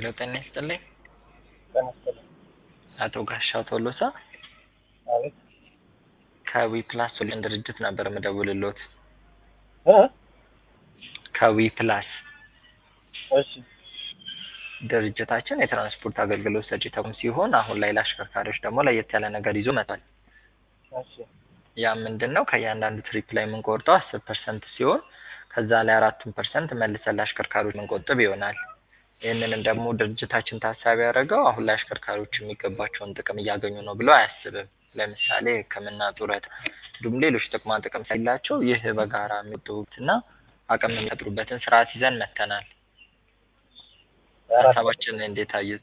ሄሎ ጤና ይስጥልኝ። ጤና ይስጥልኝ። አቶ ጋሻው ቶሎሳ አቤት። ከዊ ፕላስ ሶሉሽን ድርጅት ነበር የምደውልሎት። እ ከዊ ፕላስ እሺ ድርጅታችን የትራንስፖርት አገልግሎት ሰጪ ተቋም ሲሆን አሁን ላይ ለአሽከርካሪዎች ደግሞ ለየት ያለ ነገር ይዞ መጥቷል። እሺ ያ ምንድን ነው? ከእያንዳንዱ ትሪፕ ላይ የምንቆርጠው አስር ፐርሰንት ሲሆን ከዛ ላይ አራቱን ፐርሰንት መልሰን ለአሽከርካሪዎች የምንቆጥብ ይሆናል። ይህንንም ደግሞ ድርጅታችን ታሳቢ ያደረገው አሁን ላይ አሽከርካሪዎች የሚገባቸውን ጥቅም እያገኙ ነው ብሎ አያስብም። ለምሳሌ ሕክምና፣ ጡረት እንዲሁም ሌሎች ጥቅማ ጥቅም ስለሌላቸው ይህ በጋራ የሚወጡትና አቅም የሚፈጥሩበትን ስርዓት ይዘን መጥተናል። ሀሳባችን እንዴት አዩት?